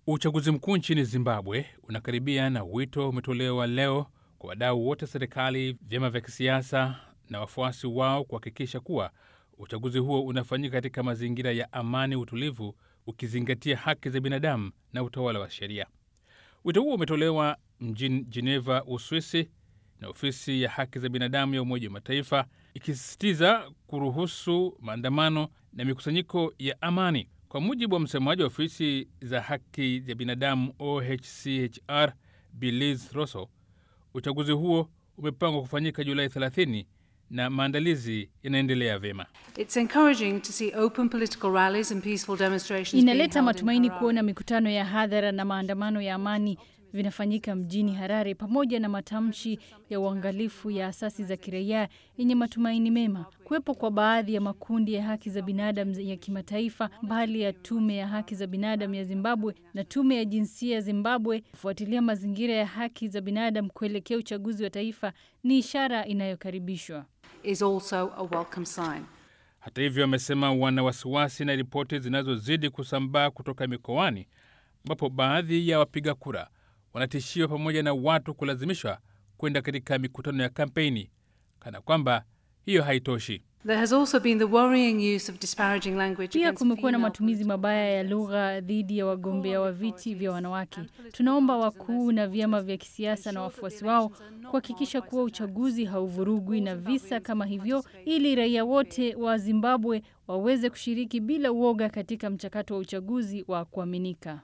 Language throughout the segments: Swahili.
Uchaguzi mkuu nchini Zimbabwe unakaribia na wito umetolewa leo kwa wadau wote, serikali, vyama vya kisiasa na wafuasi wao kuhakikisha kuwa uchaguzi huo unafanyika katika mazingira ya amani, utulivu, ukizingatia haki za binadamu na utawala wa sheria. Wito huo umetolewa mjini Geneva, Uswisi, na ofisi ya haki za binadamu ya Umoja wa Mataifa ikisisitiza kuruhusu maandamano na mikusanyiko ya amani. Kwa mujibu wa msemaji wa ofisi za haki za binadamu OHCHR, Belize Rosso, uchaguzi huo umepangwa kufanyika Julai 30 na maandalizi yanaendelea vyema. Inaleta matumaini kuona mikutano ya hadhara na maandamano ya amani vinafanyika mjini Harare pamoja na matamshi ya uangalifu ya asasi za kiraia yenye matumaini mema. Kuwepo kwa baadhi ya makundi ya haki za binadamu ya kimataifa, mbali ya tume ya haki za binadamu ya Zimbabwe na tume ya jinsia ya Zimbabwe kufuatilia mazingira ya haki za binadamu kuelekea uchaguzi wa taifa ni ishara inayokaribishwa. Hata hivyo, amesema wana wasiwasi na ripoti zinazozidi kusambaa kutoka mikoani ambapo baadhi ya wapiga kura wanatishiwa pamoja na watu kulazimishwa kwenda katika mikutano ya kampeni, kana kwamba hiyo haitoshi. Pia kumekuwa na matumizi mabaya ya lugha dhidi ya wagombea wa viti vya wanawake. Tunaomba wakuu na vyama vya kisiasa na wafuasi wao kuhakikisha kuwa uchaguzi hauvurugwi na visa kama hivyo, ili raia wote wa Zimbabwe waweze kushiriki bila uoga katika mchakato wa uchaguzi wa kuaminika.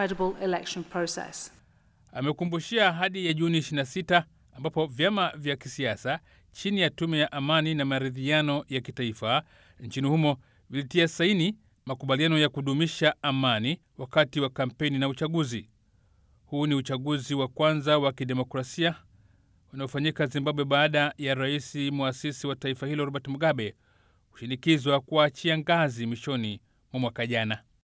Amekumbushia ahadi ya Juni 26 ambapo vyama vya kisiasa chini ya tume ya amani na maridhiano ya kitaifa nchini humo vilitia saini makubaliano ya kudumisha amani wakati wa kampeni na uchaguzi. Huu ni uchaguzi wa kwanza wa kidemokrasia unaofanyika Zimbabwe baada ya rais mwasisi wa taifa hilo Robert Mugabe kushinikizwa kuachia ngazi mwishoni mwa mwaka jana.